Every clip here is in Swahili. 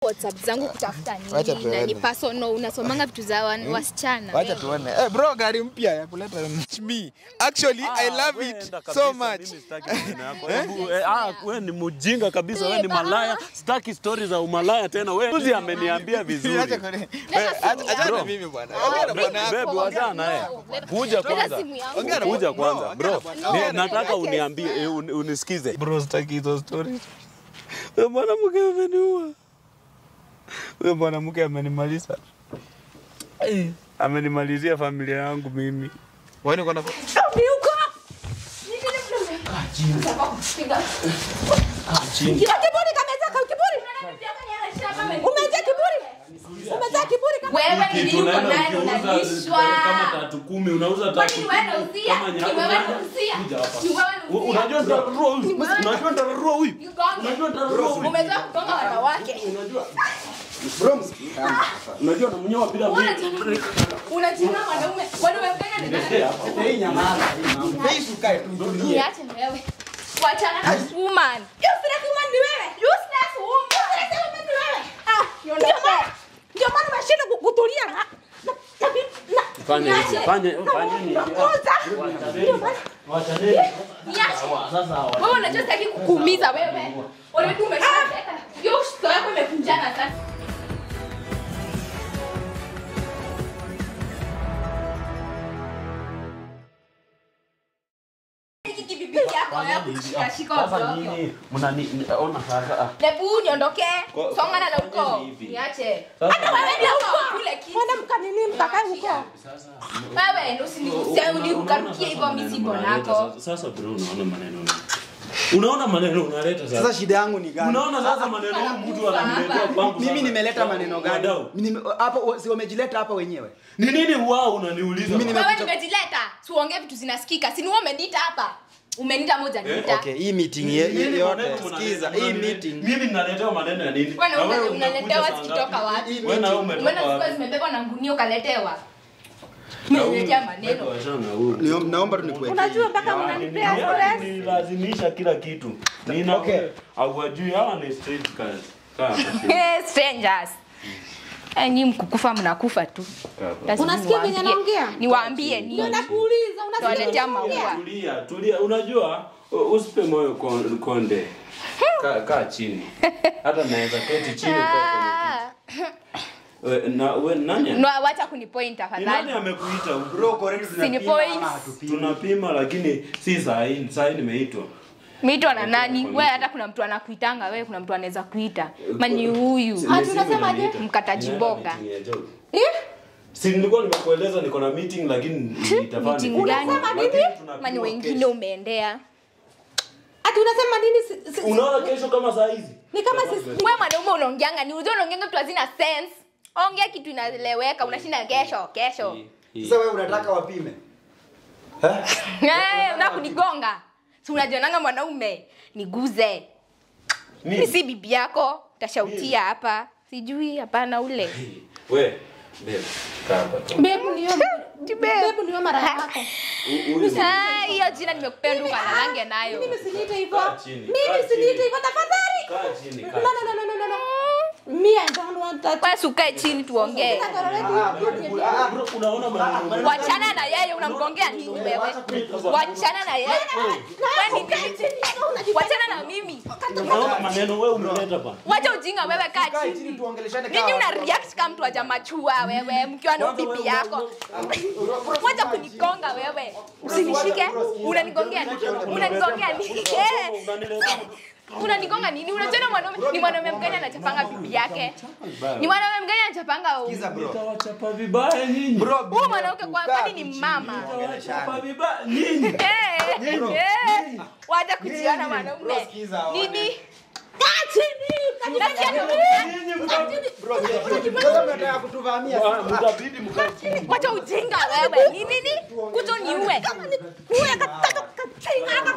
WhatsApp zangu kutafuta Wacha nini? Na tuone. ni personal, unasomanga vitu za wan- wasichana. Wacha wewe. tuone. Eh, bro, gari mpya ya kuleta me. Actually, I love it so much. we ni mjinga kabisa, we ni malaya. Sitaki stori za umalaya tena. We juzi ameniambia vizuri. Acha kone. Eh, acha- Achana na mimi bwana. Ongea na bwana yako. Bebi, wazaa naye. Kuja Leta kwanza. simu yangu. Ongea na Kuja bwana- kwanza no, bro, ongea na bwana- Ni- nataka uniambie, eh, un- unisikize bro, sitaki hizo stories. Huyo mwanamke ameniua, huyo mwanamke amenimaliza, Eh, amenimalizia familia yangu mimi. Wewe uko na Kila kiburi kamezaka kiburi. Umejaa kiburi. Umejaa kiburi kama Wewe ni nini uko Tunaenda nayo ukiuza unalishwa? kama tatu kumi, unauza Kwani tatu ni wewe unauzia? kama Ni nyama. wewe unauzia? Kuja hapa. Ni wewe U- unauzia? Unajua nitararua huyu, unajua nitararua huyu, Nigonge. unajua nitararua huyu. Umezaa kugonga wanawake. Unajua namnyoa bila mimi. Unajina mwanaume. Wanaume gani ni nani? Hii nyamaza, hii mambo. Face ukae tu utulie. Niache wewe. Wachana na woman. useless woman ni wewe. Useless woman. Useless woman ni wewe. Ah, ndio maana ndio maana unashinda ku- kutulia na na- na- Fanya hivi, fanya fanya hivi. Kuuza. Wachaneni. Niache. Sasa Wewe unajua sitaki kukuumiza wewe. Wewe tu umeshaka. Hiyo uso yako imekunjana sasa. Hiki kibibi yako ya kushika shika Sasa ovyo. nini? Mnani ona sasa. ah. Lebu niondokee. Kwa- Songana na fanyeni huko. hivi. Niache. Sasa Wewe ndio huko kule kitu. Kwenda mkanini mkakae huko. Wewe ndio usinigusie unirukarukie hivyo mimi si bonako. Sasa sasa bro unaona maneno una- Unaona maneno unaleta sasa. Sasa shida yangu ni gani? Unaona sasa maneno huyu mtu ananiletea kwangu. Mimi sasa. nimeleta maneno gani? Wadau. Nime- Hapo si wamejileta hapa wenyewe. Ni nini wao unaniuliza? Mimi nime- Wewe nimejileta. Tuongee vitu zinasikika. Si ni wewe umeniita hapa. Umeniita moja niita. Okay, hii meeting ye- Nini ye- yote maneno mnaleta? sikiza, hii Mnani- meeting. Mimi ninaletewa maneno ya nini? Wewe Na na wewe una- unakuja unaletewa saa zikitoka ngapi? wapi? Wewe na wewe Umeona umetoka zilikuwa wapi? zimebebwa na ngunia ukaletewa. Na huyu- Umeniletea maneno. Wachana na huyu. Nio- Naomba tu nikuwekee. Unajua mpaka unanipea stress. Nilazimisha kila kitu. Nina Okay. hawajui hawa ni street cars. Kaa. Eh, strangers. Eh, nyinyi mkukufa mnakufa tu. Lazima Unasikia venye niwaambie- anaongea? Niwaambie Ndio nini? nakuuliza unasikia Tuwaletea nini unaongea? maua. Tulia, tulia. Unajua u- usipe moyo kon- konde. Kaa kaa chini. Hata naweza keti chini ukae Ah. kwenye kiti. We, na we nani? No, wacha kunipoint Ni nani tafadhali. amekuita huku? Bro, uko ready tunapima points. ama hatupimi? Tunapima lakini si saa hii, saa hii nimeitwa. Meitwa na nani? Wewe hata kuna mtu anakuitanga wewe, kuna mtu anaweza kuita. Mani huyu. Si- Ah, ni simu tunasemaje? inaniita. Mkataji Ninaenda mboga. meeting ya job. Eh? Si nilikuwa nimekueleza niko na meeting lakini nitafanya. Meeting gani? Unasema Lakini nini? tunapima Mani wengine kesho. umeendea. Ati unasema nini? Si- si- Unaona kesho kama saa hizi? Ni kama sisi Wewe mwanaume unaongeanga ni unajua unaongeanga vitu hazina sense. Ongea kitu inaeleweka, unashinda kesho, kesho. Sasa wewe unataka wapime? Eh, unataka kunigonga. Si unajionanga mwanaume, niguze. Mimi si bibi yako, utashautia hapa. Sijui hapana ule. We, babe, kaa hapa tu. Bebu ndio Ti bebu ndio mara yako. Hu- huyu ni- Ah, hiyo jina nimekupenda ukalalange nayo. Mimi usiniite hivyo. Kaa chini, kaa Mimi usiniite chini. hivyo tafadhali. Kaa chini, No kaa no no no no no. no. Me I don't want that. Wewe ukae chini tuongee. Ah, bro, niku- ah, ah, Bro, unaona maneno Wachana na yeye unamgongea nini wewe? Wachana na yeye. Wewe ni nini? Wachana na mimi. unaona maneno wewe umeleta bana. Wacha ujinga wewe kaa Kaa chini chini. tuongeleshane Nini kama una watu. react kama mtu hajamachua wewe mkiwa na bibi yako? Wacha kunigonga wewe. Usinishike. Unanigongea nini? Unanigongea nini? Eh, Unanileta Unanigonga nini? Unajua mwanaume ni mwanaume mgani anachapanga bibi yake? Ni mwanaume mgani anachapanga Sikiza bro. Nitawachapa vibaya nyinyi. Bro, huyu mwanamke kwa kaa kwani tu ni chini, mama? Nitawachapa vibaya nyinyi. Eh, eh. Wacha kujiona mwanaume. Bro, sikiza, Nini? Kaa chini. Nasikia ni- Nyinyi mta- Bro, sasa mnataka kutuvamia. Ah, mtabidi mkae chini. Wacha ujinga wewe. Ni nini? Kuto niue. Kuya kataka katinga.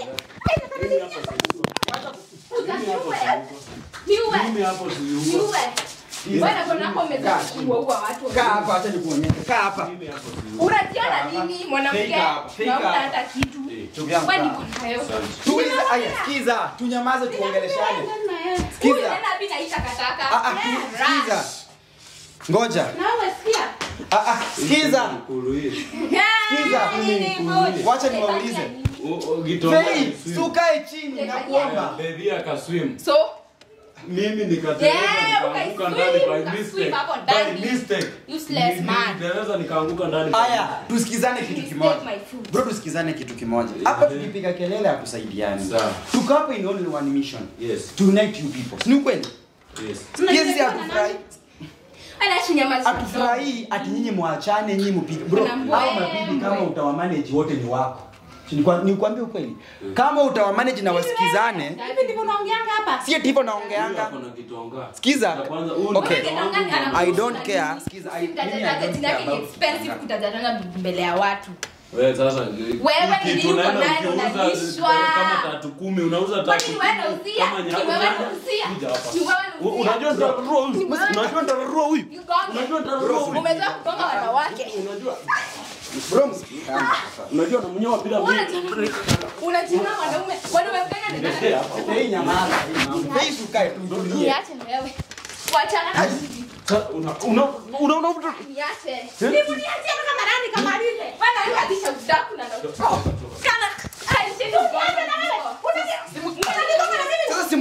Niue. Mimi hapo si yuko. Niue. Wewe na kuna hapo umezaa kuua watu. Kaa hapa, acha nikuonyeshe. Kaa hapa. Mimi hapo si yuko. Unajiona nini mwanamke? Fake up, fake Naona up. hata kitu. Ndugu yangu. Wewe kaa. niko nayo. Tuulize, aya, sikiza, tunyamaze tuongeleshane. Huyu Sikiza. tena abi naita takataka. Ah, ah, Eh, sikiza. rush. Ngoja. Na wewe sikia. Ah, ah, sikiza. Eh, Sikiza. nini good? Wacha niwaulize. Fei, sukae chini nakuomba. Baby akaswim. So, Mimi nikateleza Yeah, nikaanguka ukaswim, ndani by ukaswim mistake. hapo By ndani. mistake. Useless Ni- man. Niliteleza nikaanguka ndani. by Haya, mistake. tusikizane kitu Please kimoja. take my food. Bro, tusikizane kitu kimoja. Hapa tukipiga kelele hatusaidiani. Sawa. Tuko hapa in only one mission. Yes. To unite you people. Si ni ukweli? Yes. Pia sisi hatufurahi. Anaishi nyamaza. Hatufurahi ati nyinyi mwachane nyinyi mpige. Bro, Kuna mbwembwe. hao mabibi kama utawamanage wote ni wako. Si nikwa- Nikwambie ukweli. Kama utawamanage na wasikizane, Hivi ndivyo unaongeanga hapa. si ati hivyo naongeanga. Hapo na kitonga. Sikiza. Ya kwanza, huyu Okay. ndio wangu. I don't care. Sikiza, I- mimi I don't care about expensive kutajatanga mbele ya watu. Wewe sasa Wewe ni kitu nini uko unaenda nayo ukiuza, unalishwa? eh, kama tatu kumi unauza Kwani tatu ni wewe unauzia? kama Ni nyama- wewe unauzia? Kuja hapa. Ni wewe U- unauzia? Unajua nitararua huyu. Ni wewe- Unajua nitararua huyu. Nigonge. Unajua nitararua huyu. Umezoea kugonga wanawake. Unajua Bro, unajua namnyoa bila mimi. Unajua wanaume, wanaume gani ni nani? Fei nyamaza. Fei sukae tu tulie. Niache na wewe. Wachana na mimi. Sasa una una una una Niache. Hebu niachie kama marani kama lile. Bwana wewe hadicha udaku na ndo. Kana. Ai, shidi ugonga na wewe. Sasa simu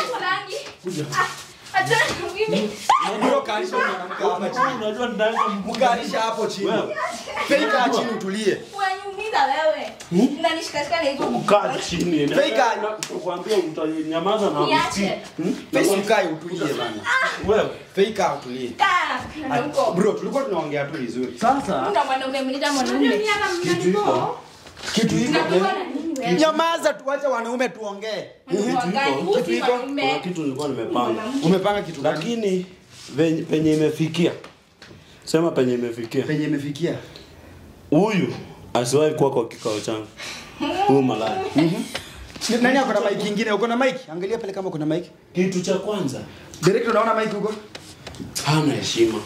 Bro, kaalisha huyu mwanamke hapa chini. unajua nitaanza Mkaalisha hapo chini. Fei kaa chini utulie. Unaniumiza wewe. Unanishikashika na hivyo. kaa chini. Fake. Kuambia utanyamaza na Niache. Fei sukae utulie bana. wewe. Fei kaa utulie. Kaa. Na huko. Bro, tulikuwa tunaongea tu vizuri. Sasa Una mwanaume mlita Unajua mwanaume. mimi hapa mnanipo. Kitu hiko. Unakuwa na nini wewe? Nyamaza tuache wanaume tuongee. Mwanaume, Kitu usi hiko. mwanaume. kuna kitu nilikuwa nimepanga. Umepanga kitu gani? Lakini venye- penye imefikia. Sema penye imefikia. Penye imefikia. Huyu asiwahi kuwa kwa kikao changu. Huyu malaya. Ni- Nani ako na mic ingine? Uko na mic? Angalia pale kama uko na mic. Kitu cha kwanza Director unaona mic huko? hana heshima.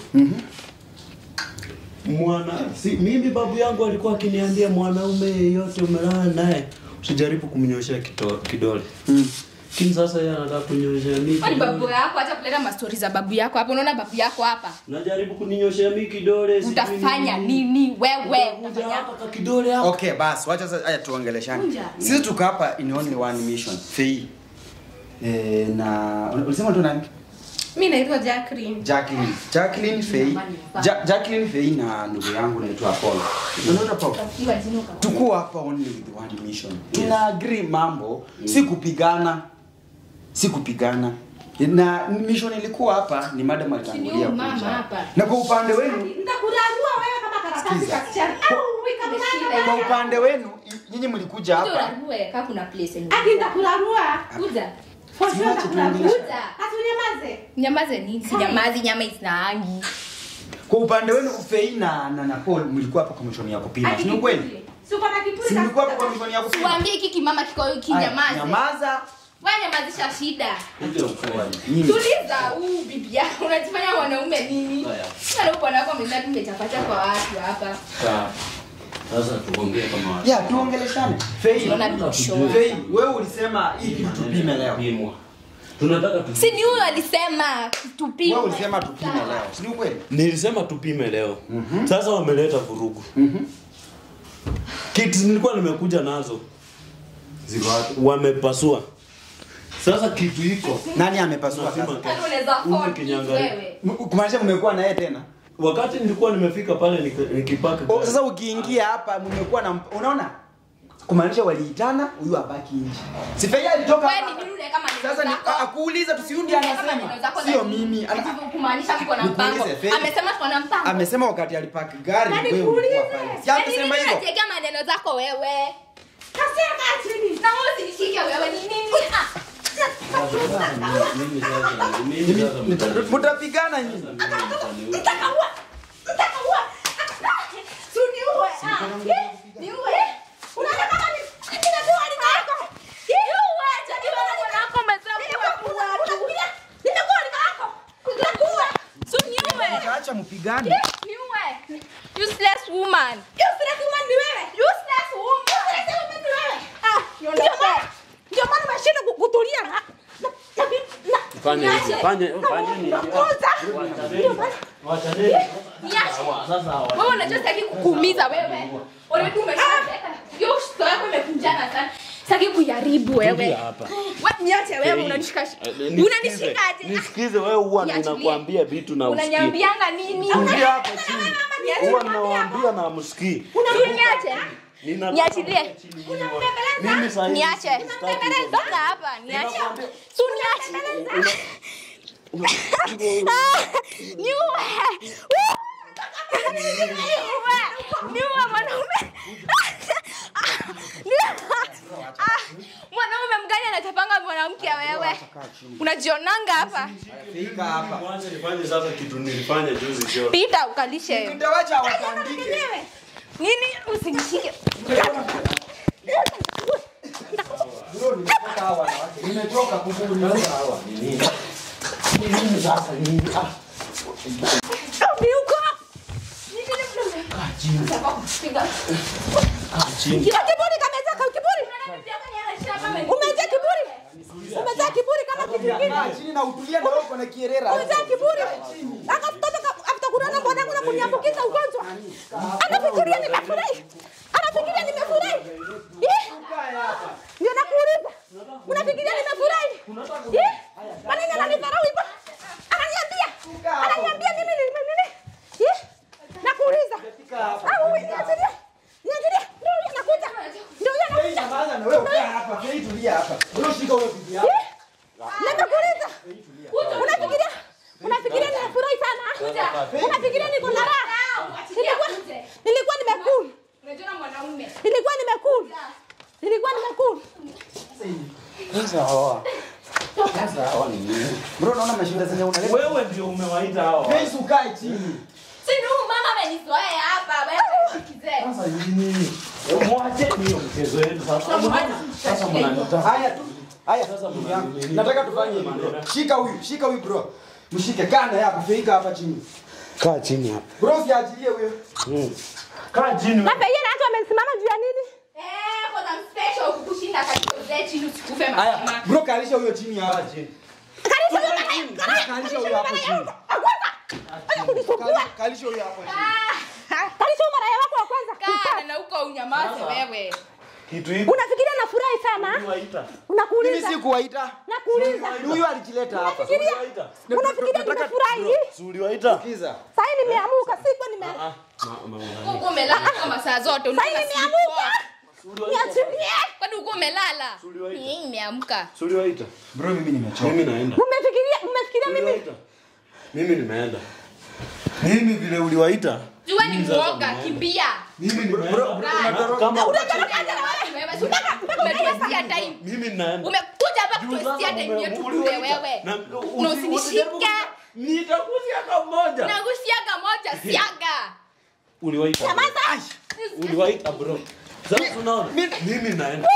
Mwana si, mimi babu yangu alikuwa akiniambia mwanaume yeyote umelala naye usijaribu kumnyoshea kito- kidole. Lakini sasa yeye anataka kunyoshea mimi. Kwani babu yako hata kuleta mastori za babu yako hapa unaona babu yako hapa Najaribu kuninyoshea mimi kidole. sijui utafanya nini wewe Utakuja utafanya hapa kwa kidole hapa. Okay, basi wacha sasa haya tuongeleshane. Sisi tuko hapa in only one mission. Fei. Eh, na ulisema tu nani? Mimi naitwa Jacqueline. Jacqueline. Jacqueline Fei. Ja, Jacqueline Fei na ndugu yangu naitwa Paul. Unaona Paul? Iwa jina uka- Tuko hapa only with one mission. Tuna agree mambo, si kupigana. Si kupigana. Na mission ilikuwa hapa ni madam alitangulia huyu mama kuja. hapa. Na kwa upande wenu Nitakurarua wewe kama karatasi Sikiza. ka kichana. Au wika mwana. kwa upande wenu i- nyinyi mlikuja Kuja hapa urarue, kaa kuna place yenye- Ati nitakurarua. Kuja. For sure Siwache nitakurarua. tuongeleshe. Kuja. Ati unyamaze. nyamaze nini si nyamazi nyama isinaangi kwa upande wenu Fei na na, na Paul mlikuwa hapa kwa mission ya kupima. Ati Si ni kweli? kipuri. Si uko na kipuri Si ka- mlikuwa hapa kwa mission ya kupima? tuambie hiki kimama kiko Aya, kinyamaze Nyamaza. wewe nyamazisha shida Kuja ufanye. Nyinyi. tuliza huu bibi yako unajifanya mwanaume nini Haya. sana bwana wako ameenda tumechapata kwa watu hapa Sawa. Sasa tuongee kama watu. Ya, tuongeleshane. Fei. Tunaona bisho. Fei, wewe ulisema hii kitu tupime leo. Pimwa. Tunataka tu si ni huyo alisema tupime Wewe ulisema tupime leo. Si ni ukweli? Nilisema tupime leo. Sasa wameleta vurugu. Kitu nilikuwa nimekuja nazo Ziko wapi? wamepasua. Sasa kitu iko Nani amepasua Lazima sasa? ke- Sasa unaweza Huyu afford kinyangali. wewe M- Kumaanisha mmekuwa na yeye tena? wakati nilikuwa nimefika pale nik- nikipaka Oh, gari. sasa ukiingia hapa mmekuwa na unaona? Kumaanisha waliitana huyu abaki nje. Si Fei alitoka wewe ni hapa. nini unaweka maneno Sasa ni zako? akuuliza tusiundi Unaweka maneno anasema. zako Sio za nini? mimi. Ana- Ati kumaanisha mko na mpango Nikuulize, Faith. amesema tuko na mpango Amesema wakati alipaki gari Na wewe nikuulize. ulikuwa pale. Si Yaani amesema nini hivyo? unajiwekea maneno zako wewe Kasia kaa chini. na wewe usinishike wewe ni nini Ah, Mimi sasa mimi sasa mtani- Mtapigana nyinyi. Nitakaua. Nitakaua. Si uniue. Ah. Eh, niue. Unaona kama ni ati najua ni wako. Niue. Jadi wewe ni wako umesema. Nitakuua. Unakuja. Nitakuua ni wako. Nitakuua. si uniue. Acha mpigane. Niue. useless woman Useless woman ni wewe. useless woman Useless woman ni wewe. Ah, ndio maana ndio maana umeshinda ku- kutulia na na- na- na Fanya hivi. Fanya fanya nini? Wachaneni. Wachaneni. Niache. Sasa hawa- Wewe unajua sitaki kukuumiza wewe. Already umeshaweka. Hiyo uso yako imekunjana sana. Sitaki kuiharibu wewe. Tulia hapa. Wewe niache wewe unanishika. Eh, nisikize. Unanishika aje? Nisikize wewe huwa Niachilie. ninakwambia vitu na usikii. Unaniambianga nini? Tulia hapa chini. Huwa ninawaambia na msikii. Unajua niache. Nina- Niachilie. Mimi saa hii Niache. sitaki- Toka hapa, niache. Tu niache. Ah, Niue. Niue. Niue mwanaume. Niue. Ah, Mwanaume mgani anachapanga mwanamke wewe? Unajionanga hapa. Fika hapa. Kwanza nifanye sasa kitu nilifanya juzi jioni. Pita ukalishe. Nitawacha watandike. Nini usinishike? Bro, nimetoka hawa wanawake. Nimetoka kukuuliza hawa. Ni nini? Ni nini sasa nini? Ah, Miuko. kaa chini. Kaa chini. Kila kiburi kamezeka kiburi. Umejaa kiburi. Umejaa kiburi kama kitu kingine. Kaa chini na utulie na wewe uko na kierera. Umejaa kiburi. Aka mtoto atakurana mwanangu na kuniambukiza ugonjwa. Anafikiria nimefurahi. Anafikiria nimefurahi. Eh? Ndio nakuuliza. Unafikiria nimefurahi? Eh? Kwa nini ananidharau hivyo? Ananiambia. Ananiambia mimi ni nini? Eh? Nakuuliza. Au niachilie. Niachilie. Ndio huyo anakuja. Ndio huyo Fei, anakuja. nyamaza na wewe kaa hapa. Fei, tulia hapa. Bro, shika huyo bibi yako. Nimekuuliza. Unafikiria? Unafikiria nimefurahi sana? Unafikiria niko na raha? Nilikuwa nilikuwa nimekula. Unajua mwanaume. Nilikuwa nimekula. Nilikuwa nimekula. Sasa hawa. Sasa hawa ni nini? Bro, naona mashinda zenye unaleta. Wewe ndio umewaita hawa. Fei, ukae chini. Si ni huyu mama amenizoea hapa. Wewe kizee. Sasa hii nini? Mwacheni hiyo mchezo wenu sasa. Sasa mnanitaka. Haya tu. Haya sasa ndugu yangu. Nataka tufanye hivi bro. Shika huyu, shika huyu bro. Mshike kana hapa, feika hapa chini. Kaa chini hapa. Bro, siachilie huyo. Kaa chini. Na pengine hata wamesimama juu ya nini? Eh, kuna special kukushinda katika uzee chini usikufe Haya, mapema. bro kalisha huyo chini hapa. chini. Kalisha huyo mara. Bro, Kalisha huyo hapo chini. Acha kunisumbua. Kali- Kalisha huyo hapo chini. Kalisha huyo mara wako wa kwanza. Kaa na huko unyamaze wewe. Kitu hiki. Unafikiria nafurahi sana? Unawaita. Mimi Unakuuliza. si kuwaita. Nakuuliza. Ni huyu alijileta hapa. Unafikiria? Uliwaita. Unafikiria nimefurahi? Si uliwaita? Kiza. Sasa nimeamuka, sikuwa nime Ah, ma- ma- Huko umelala kama saa zote. Sasa unataka nimeamuka. siku. Niachilie. Kwani uko umelala? Uliwaita. Mimi nimeamka. Si uliwaita? Bro, mimi nimechoka. Mimi naenda. Mmefikiria mmefikiria mimi Uliwaita. Mimi nimeenda. Mimi vile uliwaita. Jua ni muoga, kimbia. Mimi nimeenda. Kaa. Na kama Wewe, si unataka umetuestia time. mimi naenda. Umekuja hapa Juu kutuestia sasa time ume- yetu kule uliwaita. wewe. Na- Na usi- usinishike. usijaribu- Nitakusiaga mmoja. Nagusiaga moja siaga. Uliwaita. Uliwaita bro. Sasa unaona? Mimi naenda.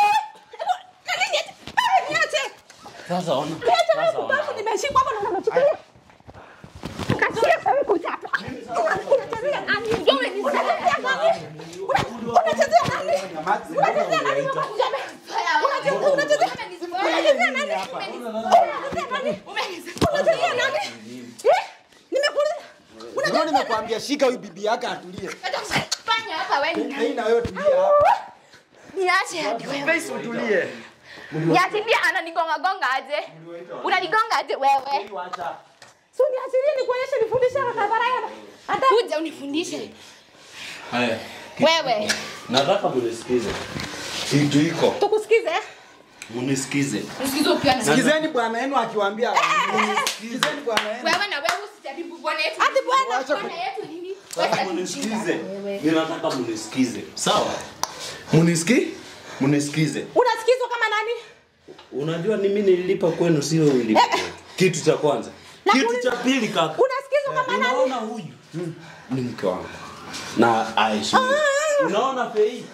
niache. Sasa ona. Niache Sasa wewe ona. kubafu nimeshikwa hapa na nachukulia. Kasia wewe kuja hapa. Unachezea nani? Unachezea nani? Una- Unachezea nani? Unachezea nani wewe kuja hapa? Unachezea unachezea unachezea nani? Unachezea nani? Unachezea nani? Eh? Nimekuuliza. Bro, nimekwambia shika huyu bibi yako atulie. Fanya hapa wewe. Fei na wewe tulia hapa. Niache hadi wewe. Fei, utulie. Niachilie ananigonga gonga aje? Unanigonga aje wewe? Si uniachilie nikuonyeshe nifundishe kadhara yana. Hata Kuja unifundishe. Haya. Wewe. Nataka munisikize. Kitu iko. tukusikize. Munisikize. Usikize ukiwa na Sikizeni bwana yenu akiwaambia. Sikizeni bwana yenu. wewe na wewe usijaribu bwana yetu. Ati bwana. Wacha Bwana yetu nini? Sasa munisikize. Ninataka munisikize. Sawa? Munisiki? Munisikize. Unasikizwa kama nani? Unajua ni mimi nililipa kwenu sio ulipa. Kitu cha kwanza. Kitu cha pili kaka. Unasikizwa kama nani? Unaona huyu ni mke wangu na Aisha. Unaona Fei?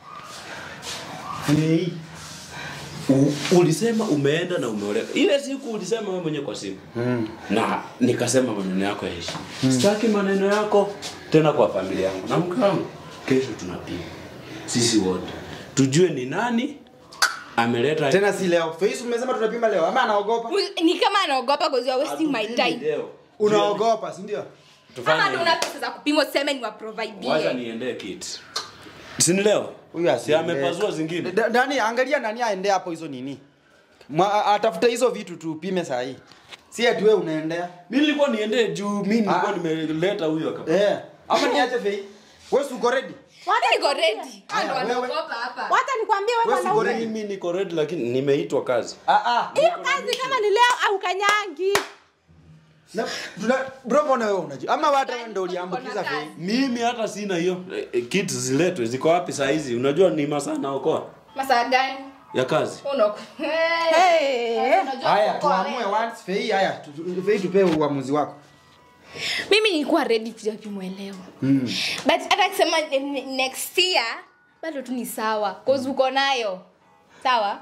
Fei. U, ulisema umeenda na umeolewa. Ile siku ulisema wewe mwenyewe kwa simu. Na nikasema maneno yako ya heshima. Sitaki maneno yako tena kwa familia yangu. Na mke wangu kesho tunapima. Sisi wote. Tujue ni nani ameleta tena si leo face umesema tunapima leo ama anaogopa Ul- ni kama anaogopa cause you are wasting my Hatupimi time leo. unaogopa si ndio Tufanye ama ndo hivi. una pesa za kupima useme ni wacha waprovidie niendee kit sini leo huyu si asiende. amepazua zingine Da- nani angalia nani aende hapo hizo nini Mwa- atafuta hizo vitu tupime saa hii si ati wewe unaendea mi nilikuwa niendee juu mi nilikuwa Ah. nimeleta huyo akapa eh ama niache fei wewe si uko ready niko ready Hao ndo Haya, wewe. wanaogopa hapa wacha nikwambie wewe Wewe si mwanaume goreni. mimi niko ready lakini nimeitwa kazi ah ah hiyo kazi kama ni leo au kanyangi Na- tuna- bro mbona wewe unajua ama hata wewe ndio uliambukiza fei mimi hata sina hiyo Eh, eh, kit ziletwe ziko wapi saa hizi unajua ni masaa naokoa masaa gani ya kazi Uno- Hey. Unajua haya kuokoa tuamue wewe. once fei haya tu- tu- fei tupe uamuzi wako mimi nilikuwa ready kuja kumwelewa but hata akisema ne- next year bado tu ni sawa cause uko nayo sawa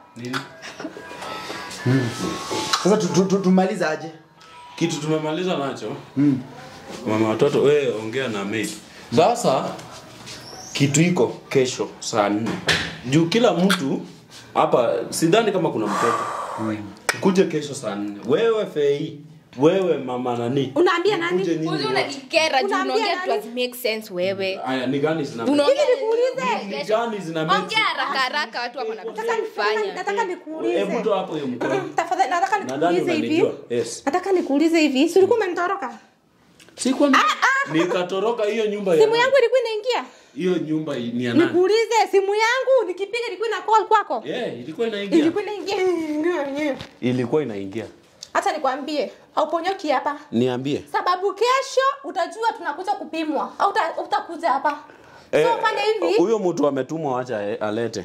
sasa tu- tu- tu- tumalize aje kitu tumemaliza nacho mama watoto we ongea na maid sasa kitu iko kesho saa nne juu kila mtu hapa sidhani kama kuna mtoto kuje kesho saa nne wewe fei wewe mama nani Unaambia nani? Mkuje nyinyi Uzi wote. unanikera juu Unaambia unaongea nani? tu hazi make sense wewe aya ni gani zina Unaongea Hivi nikuulize. ni gani zina make ongea haraka haraka watu wako na vitu Nataka za ni- kufanya nataka nikuulize hebu toa hapo hiyo mkono tafadhali nataka nadhani nikuulize hivi unanijua yes nataka nikuulize hivi si ulikuwa umenitoroka si kwa nikatoroka hiyo nyumba ya simu nani? yangu ilikuwa inaingia hiyo nyumba ni ya nani nikuulize simu yangu nikipiga ilikuwa ina call kwako yeah, ilikuwa inaingia ilikuwa inaingia ilikuwa inaingia hata nikwambie hauponyoki hapa niambie sababu kesho utajua tunakuja kupimwa au uta- utakuja hapa so Eh, fanya hivi huyo mtu ametumwa wacha eh, alete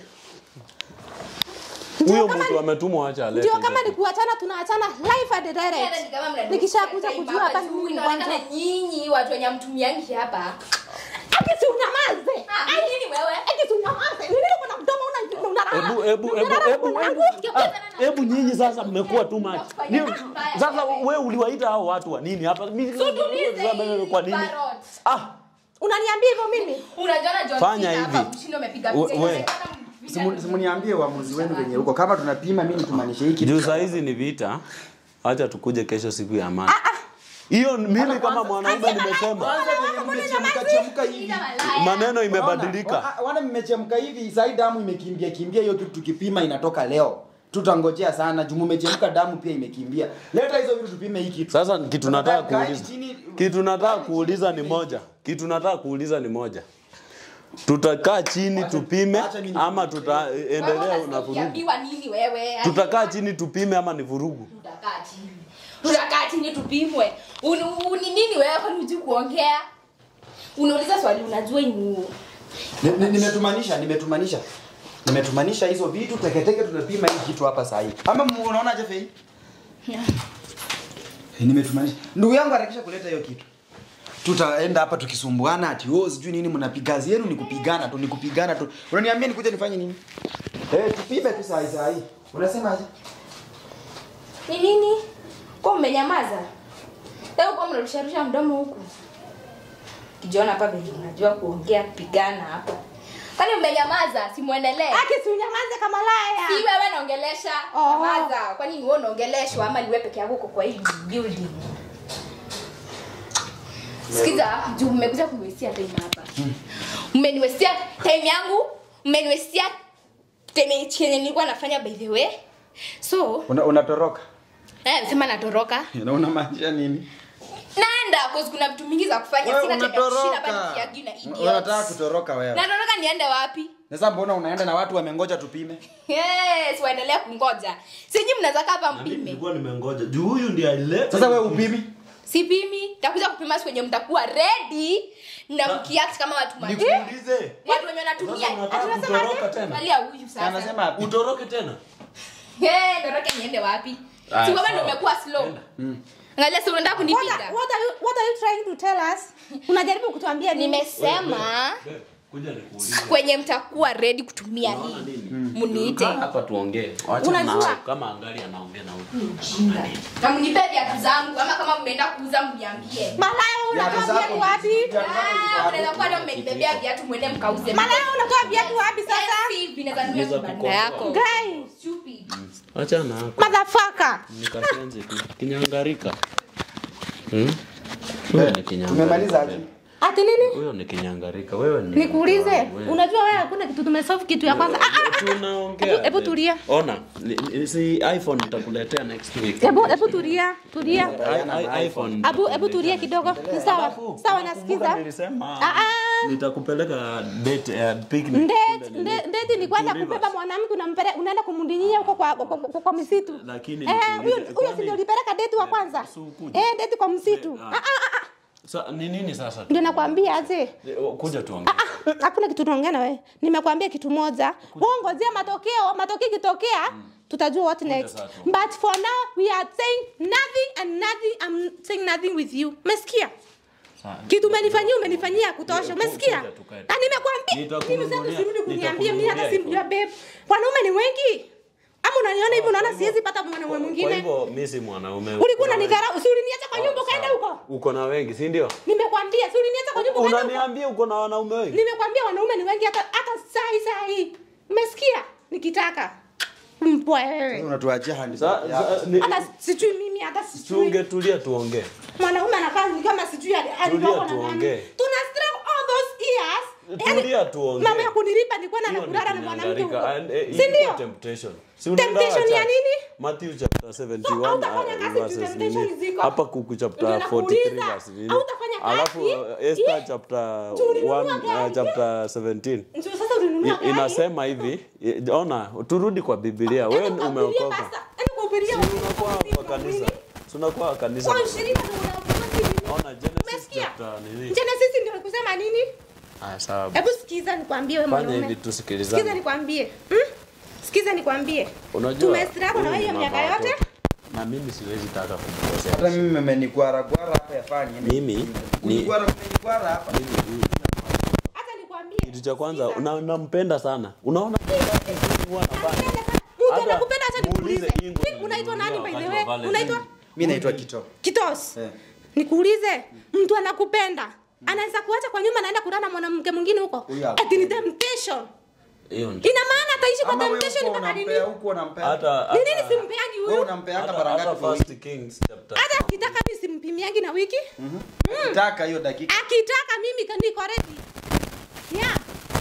Ndio huyo kama mtu ni- ametumwa wacha alete ndio kama ni kuachana tunaachana live and direct nikishakuja kujua hapa ni nini kwanza inaonekana nyinyi watu wenye mtumiangi hapa ati si unyamaze Ah, ni nini wewe? ati si unyamaze ni nini kuna mdomo una unarara Hebu hebu hebu hebu hebu ah, hebu nyinyi sasa mmekuwa too much. Ni, sasa wewe uliwaita hao watu wa nini hapa? Mimi kwa nini? Ah, unaniambia hivyo mimi Unajiona John Fanya Cena hapa, hivi. mshindo umepiga We- picha, we. inaonekana mpiga Simu- simuniambie uamuzi wenu venye huko kama tunapima mimi tumaanishe hiki juu saa hizi ni vita. Acha tukuje kesho siku ya amani. Hiyo mimi kama mwanaume nimesema kwanza venye mmechemka chemka hivi picha malaya. maneno imebadilika. Wana- wana mmechemka hivi sai damu imekimbia kimbia hiyo kitu tukipima inatoka leo tutangojea sana juu mmechemka damu pia imekimbia leta hizo vitu tupime hii kitu Sasa kitu nataka Kaeni kuuliza. chini- Kitu nataka kuuliza ni moja. Kitu nataka kuuliza ni moja. Tutakaa chini tupime acha mimi ama Wewe tutaendelea na unasikia vurugu? ukiambiwa nini wewe? Tutakaa chini tupime ama ni vurugu? Tutakaa chini. Tutakaa chini tupimwe. Uni uni nini wewe kwani hujui kuongea? Unauliza swali unajua inu. Ni- ni- nimetumanisha nimetumanisha nimetumanisha hizo vitu teketeke tunapima hii kitu hapa saa hii ama mu- unaonaje fei Eh, nimetumanisha ndugu yangu harakisha kuleta hiyo kitu tutaenda hapa tukisumbuana ati oh sijui nini mnapiga kazi yenu ni kupigana tu ni kupigana tu unaniambia nikuje nifanye nini eh tupime tu saa hii saa hii unasemaje Ni nini? Kwa umenyamaza? Leo kwa mnarusharusha mdomo huku. Kijiona hapa vile unajua kuongea kupigana hapa. Kwani umenyamaza? Simuendelee. aki si unyamaze kama laya Si wewe naongelesha. Oh. Nyamaza. Kwani ni wewe unaongeleshwa ama ni wewe peke yako uko kwa hii building? Sikiza, juu mmekuja kuniwestia time hapa. Mmeniwestia time yangu, mmeniwestia time chenye nilikuwa nafanya by the way. So, Una, unatoroka eh, sema natoroka. na unamaanisha nini Naenda cause kuna vitu mingi za kufanya wewe sina time ya kushinda unatoroka bado kiagi na idiots. unataka kutoroka wewe Natoroka niende wapi? sasa mbona unaenda na watu wamengoja tupime Yes, waendelea kungoja. Siji mnaweza kaa hapa mpime. Nilikuwa nimengoja. Juu huyu ndiye alileta. sasa wewe upimi Sipimi, takuja kupima siku yenye mtakuwa ready na mkiact kama watu ma Nikuulize. watu wenye wanatumia. Sasa unataka kutoroka tena? Angalia huyu sasa. anasema api Utoroke tena? Eh, ndoroke niende wapi? Aya, Si wewe sawa. ndio umekuwa slow. Angalia sasa unataka what, kunipiga. are- what, are you, what are you trying to tell us unajaribu kutuambia nini Nimesema Be, Kuja nikuulize. kwenye mtakuwa ready kutumia hii. Muniite. Kaa hapa tuongee. Wacha Unajua- nao kama angali anaongea na huyu. Na mnipe viatu zangu ama kama mmeenda kuuza mniambie. malaya unatoa viatu wapi Ah, mnaweza kuwa leo mmenibebea viatu mwende mkauze. malaya unatoa viatu wapi sasa Yes, hivi naweza nunua Naweza kibanda kukomboa. yako. guys Achana hako. Motherfucker. Nikashenzi tu. Kinyangarika. Hmm? Huyo ni kinyangarika. Tumemaliza aje? Ati nini? Huyo ni kinyangarika. Wewe ni Nikuulize, Wewe. unajua wewe hakuna kitu tumesolve kitu ya kwanza. Ah, ah, ah. Tunaongea. Hebu- hebu tulia. Ona, ni- ni- si iPhone nitakuletea next week. Hebu hebu tulia, tulia. I- I- iPhone. Abu hebu tulia kidogo. Ni sawa. Sawa nasikiza. Nilisema Ah ah. nitakupeleka date ya picnic. Ndeti, nde- ndeti ni kwenda kubeba mwanamke unampele unaenda kumdinyinya huko kwa, kwa, kwa, kwa misitu. Lakini Eh, huyo nikuulize, huyo si kwani- ndio ulipeleka deti wa kwanza? si ukuja? Eh, deti kwa msitu. Ah. Ah ah ah. Sa, ni nini sasa? Ndio nakwambia aje. Eh, Kuja tuongee. Ah, ah, hakuna kitu tunaongea na wewe. Nimekwambia kitu moja. Wewe ngojea matokeo, matokeo ikitokea tutajua what next. sasa. But for now we are saying nothing and nothing I'm saying nothing with you. Umesikia? Sa- Kitu umenifanyia umenifanyia kutosha. Umesikia? Kuja tukae. Na nimekwambia mimi sasa Nitakununulia- usirudi kuniambia mimi hata nitakununulia simjua babe. Wanaume ni wengi. Ama unaniona hivyo unaona siwezi pata mwanaume Kwa mwingine. hivyo mimi si mwanaume. Ulikuwa Kuna unanidharau, si uliniacha kwa wengi. nyumba ukaenda Sawa. huko? Uko na wengi, si ndio? Nimekwambia, si uliniacha kwa nyumba ukaenda huko? Unaniambia uko na wanaume wengi? Nimekwambia wanaume ni wengi hata hata saa hii saa hii. Umesikia? Nikitaka. Mpwa wewe. Unatuachia handi. Sa- sa- ni- Hata sijui mimi hata sijui. Tungetulia tuongee. Mwanaume anakaa ni kama sijui ali- alikuwa na nani. tuongee. Tuna struggle all those years. Tulia tuongee. Mama ya kunilipa nilikuwa na Hiyo ni kulala na mwanamke huko. kinyangarika. And, eh, Si ilikuwa ndio? temptation. Si unaenda Temptation ya church? nini? Matthew chapter 71 hautafanya uh, kazi verses juu temptation nini? ziko. Hapa kuku chapter Ndio 43 nakuuliza. verse nini? Hautafanya kazi? Alafu uh, Esther Eh? chapter Juu ulinunua 1 gari. uh, chapter 17 Ndio sasa ulinunua I- gari. inasema hivi i- ona turudi kwa biblia wewe Yaani ukahubiria umeokoka pasta, yaani ukahubiria unakuwa watu kwa kanisa tunakuwa kwa kanisa Kwa ushirika ndio unaofanya nini? ona genesis Umesikia? chapter nini Genesis ndio kusema nini? ah sawa Hebu sikiza nikwambie wewe fanya mwanaume. hivi Sikiza tusikilizane nikwambie. Hmm? Sikiza nikwambie. unajua Tumestruggle na huyu wewe ni hiyo mama miaka yote. watoto. na mimi siwezi taka Hata kumkosea mimi mmenikwara kwara hapa yafanye. Mimi ni- Kunikwara mmenikwara hapa. Hata nikwambie. kitu cha kwanza Sikiza. una- nampenda sana unaona huwa anafanya. Mtu Hata anakupenda hata muulize nikuulize. Ingo Hivi Unaitwa nani by the wakati wa way? Valentine. Unaitwa Mimi naitwa Kito. Kitos. Eh. Nikuulize, mtu anakupenda. Anaweza kuacha kwa nyuma naenda kulala na mwanamke mwingine huko. Huyo hapo. Ati ni temptation. hiyo ndio Ina maana ataishi kwa Ama wewe temptation uko mpaka nini? unampea huko unampea. hata Ni nini hata- simpeagi Wewe huyu? unampeanga hata- mara hata ngapi kwa First wiki? Kings chapter Hata akitaka mimi simpimiagi na wiki. Ukitaka hiyo dakika. Akitaka mimi ka- niko ready. Yeah.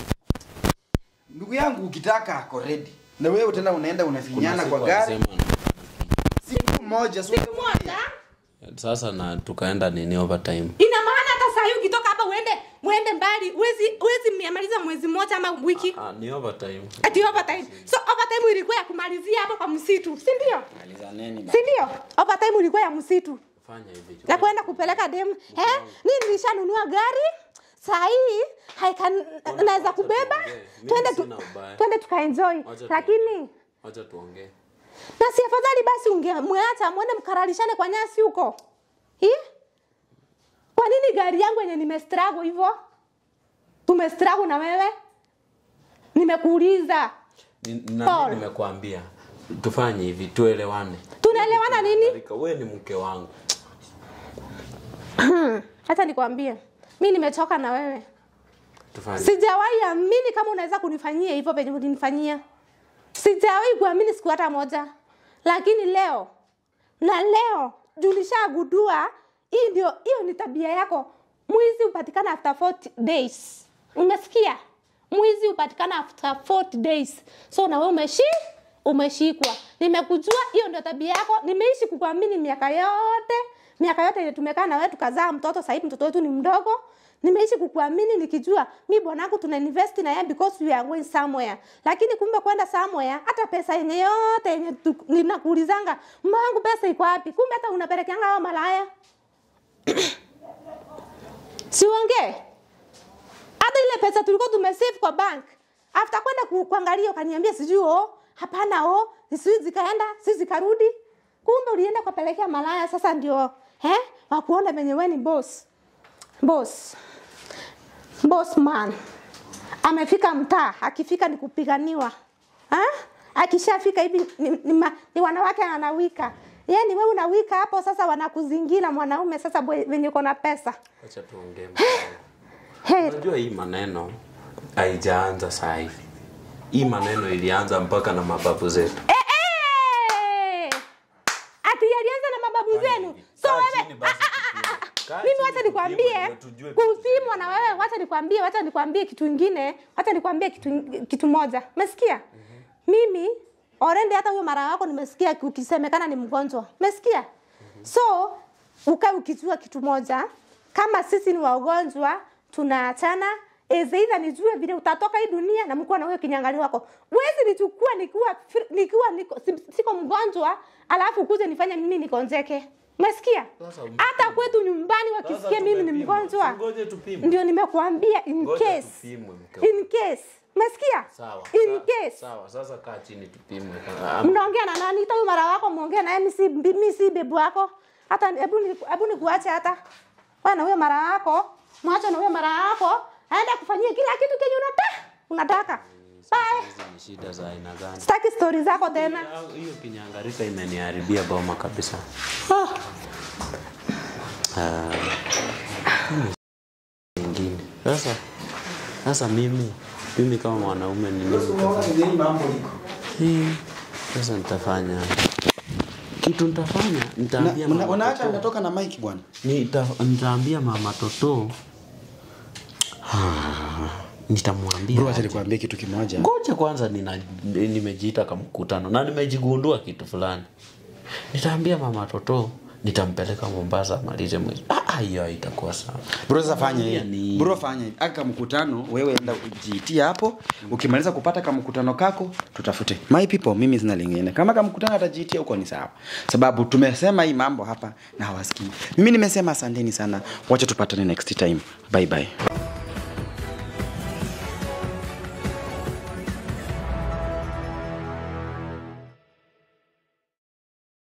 Ndugu yangu ukitaka ako ready. Na wewe tena unaenda unafinyana kwa siku gari. alisema Siku moja si Siku moja. sasa na tukaenda nini overtime Ina maana hata saa hii ukitoka hapa uende uende mbali, uwezi uwezi mmaliza mwezi mmoja ama wiki. ah, ni overtime Ati overtime. So overtime ilikuwa ya kumalizia hapo kwa msitu, si ndio? Malizaneni. Si ndio? Overtime ilikuwa ya msitu. fanya hivi Ya kwenda kupeleka dem. Eh? Mimi nilishanunua gari. Saa hii haikan naweza kubeba. Mimi Twende tu, sina ubaya. twende tukaenjoy. Wacha Lakini acha tuongee na si afadhali basi ungemwacha mwende mkaralishane kwa nyasi huko. Hii? Kwa nini gari yangu yenye nimestruggle hivyo? Tumestruggle na wewe? Nimekuuliza. Ni- na Paul. mimi nimekuambia tufanye hivi tuelewane Tunaelewana nini? Marika, wewe ni mke wangu Hata nikwambie. Mimi nimechoka na wewe. tufanye Sijawahi amini kama unaweza kunifanyia hivyo penye ulinifanyia. Sijawahi kuamini siku hata moja. Lakini leo na leo juu nishagundua hii ndio hiyo ni tabia yako. Mwizi hupatikana after 40 days. Umesikia? Mwizi hupatikana after 40 days. So na wewe umeshi umeshikwa. Nimekujua hiyo ndio tabia yako. Nimeishi kukuamini miaka yote. Miaka yote ile tumekaa na wewe tukazaa mtoto, sasa hivi mtoto wetu ni mdogo. Nimeishi kukuamini nikijua mi bwanangu tuna invest na yeye because we are going somewhere. Lakini kumbe kwenda somewhere hata pesa yenye yote yenye tu- ninakuulizanga, mmangu pesa iko wapi? Kumbe hata unapelekeanga hao malaya. Siongee. Hata ile pesa tulikuwa tumesave kwa bank. After kwenda ku, kuangalia ukaniambia sijui oh, hapana oh, sijui zikaenda, sijui zikarudi. Kumbe ulienda kupelekea malaya sasa ndio eh wakuona venye wewe ni boss. Boss. Boss man. Amefika mtaa, akifika ni kupiganiwa. Ha? Akishafika hivi ni, ni, ma, ni wanawake anawika. Yaani wewe unawika hapo sasa wanakuzingira mwanaume sasa bwe- venye uko na pesa. acha tuongee mke wangu. Hey, unajua hii maneno haijaanza saa hivi hii maneno ilianza mpaka na mababu zetu Kaa mimi chini wacha nikwambie tupimwe, ndio tujue kupimwa na wewe wacha nikwambie wacha nikwambie kitu ingine wacha nikwambie kitu, kitu moja umesikia mimi already hata huyo mara wako nimesikia ukisemekana ni mgonjwa umesikia so ukae ukijua kitu moja kama sisi ni wagonjwa tunaachana ezeidha nijue vile utatoka hii dunia na mkuwa na huyo kinyangani wako wezi nichukua nikiwa fr- nikiwa niko, si- siko mgonjwa alafu kuje nifanye mimi nikonjeke umesikia Sasa um- hata kwetu nyumbani wakisikia mimi ni tumepimwa. mgonjwa Ngoje tupimwe. ndio nimekuambia in Ngoja case tupimwe, mke wangu. in case umesikia Sawa. in sa- case Sawa, sasa kaa chini tupimwe. Ah, mnaongea na nani hata huyu mara wako muongea naye mimi si mimi si bebu wako hata hebu ni- hebu nikuache hata wewe na huyo mara wako mwache na huyo mara wako aende kufanyia kila kitu kenye unataka unataka bye Hizi ni shida za aina gani? sitaki story zako tena Ah, Hiyo kinyangarika imeniharibia boma kabisa. oh. Ah, mimi ingine. Sasa sasa mimi mimi kama mwanaume ni nini? Hii sasa nitafanya kitu nitafanya nitaambia Una- mama unaacha Toto. natoka na mike bwana Nita, nitaambia mama Toto nitamwambia bro acha aje. nikwambie kitu kimoja ngoja kwanza nina, nimejiita kama mkutano na nimejigundua kitu fulani nitaambia mama toto nitampeleka mombasa amalize mwezi Ah, ah, hiyo itakuwa sawa bro sasa fanya Niambia hivi ni- bro fanya hivi aka mkutano wewe enda ujiitie hapo ukimaliza kupata kamkutano kako tutafute my people mimi sina lingine kama kamkutano atajiitia huko ni sawa sababu tumesema hii mambo hapa na hawasikii mimi nimesema asanteni sana wacha tupatane next time bye bye